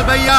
लाल भैया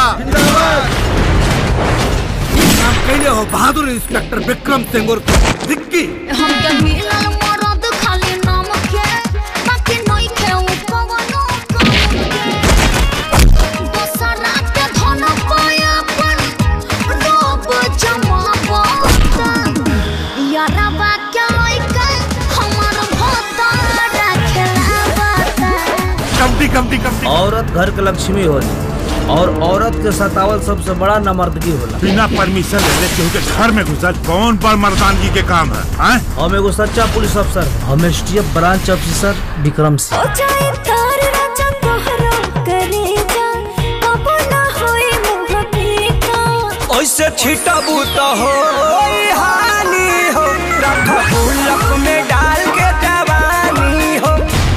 काम कैले हो बहादुर इंस्पेक्टर विक्रम सिंह और विक्की हम के मिलल मरद खाली नाम के बाकी नहीं के उ कवनो काम के दोसरा के धन पाया पर रोब जमावता यारा बा के लइके हमर भोता रखलावता कमटी कमटी कमटी औरत घर के लक्ष्मी होली और औरत के सतावल सबसे बड़ा नमर्दगी होला बिना परमिशन ले केहू के घर में घुसल कौन बड़ मर्दानगी के काम है हैं? हम एगो सच्चा पुलिस अफसर हम STF branch officer Vikram Singh ओ जाए तार राजा तोहरा करे जा कबो ना होई मुँह पीका ओइसे छिटा बूता हो हानि हो रख गुल्लक में डाल के जवानी हो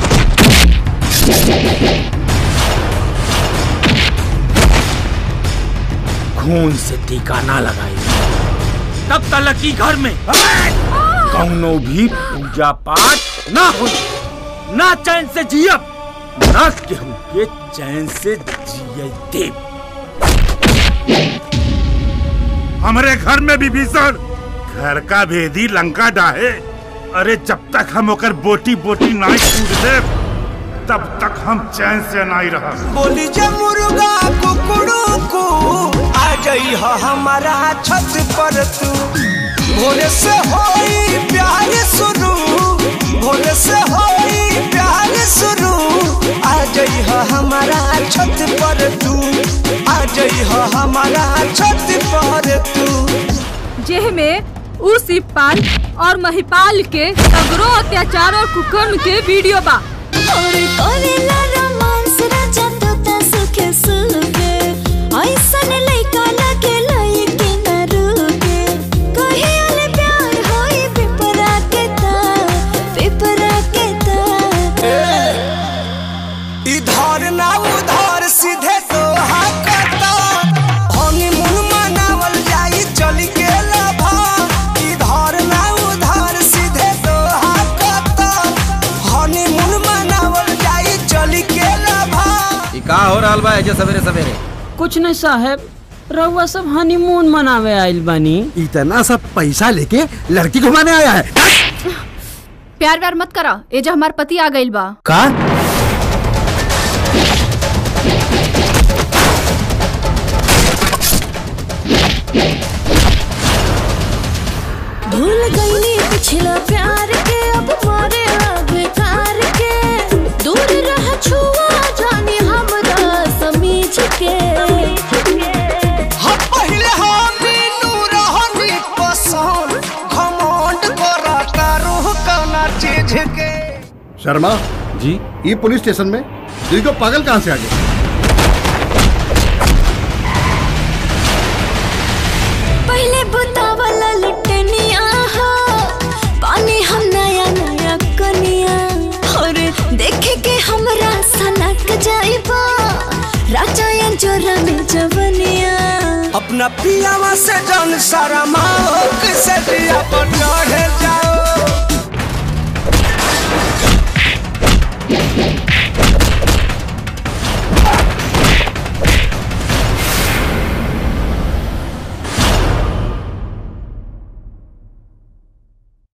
खून से टीका ना लगाई तब तलक की घर में कौनो भी पूजा पाठ ना हो ना चैन से जियब ना केहू के चैन से जिये देव हमारे घर में भी भीषण घर का भेदी लंका डाहे अरे जब तक हम ओकर बोटी बोटी नाई कूद दे तब तक हम चैन से नाई रहा बोली जे मुर्गा कुकड़ू को आ जाई हो हमारा छत पर तू भोरे से होई प्यार शुरू भोरे से होई प्यार शुरू आ जाई हो हमारा छत पर तू आ जाई हो हमारा छत पर तू जेह में उ शिवपाल और महिपाल के सगरो अत्याचार और कुकर्म के वीडियो बा और करेला रोमांस राजा तोता सुखे सुखे ऐसन लइका लगे लइके न रुके कहे अले प्यार होई पिपरा के ता पिपरा के ता इधर ना उधर सीधे तो हाकता हनीमून मनावल जाई चल के लभा इधर ना उधर सीधे तो हाकता हनीमून मनावल जाई चल के लभा का हो रहा बा एजे सवेरे सवेरे कुछ नहीं साहब रउआ सब हनीमून मनावे आइल बानी इतना सब पैसा लेके लड़की घुमाने आया है प्यार व्यार मत करा एजा हमार पति आ गइल बा का भूल गईली पिछला प्यार के अब मारे बेकार के दूर रह छुआ जानी हमरा समीझ के हम पहले हमीनू रहनी पसंद घमंड करता रूह कना चीज के शर्मा जी ये पुलिस स्टेशन में दिल को पागल कहाँ से आ गए पहले बुतावला लुटनिया हो पानी हम नया नया कनिया और देखे के हमरा सनक जाइबा राजा या जोरा में जवनिया अपना पियावा से जन सारा माओ से दिया पर चढ़ जाओ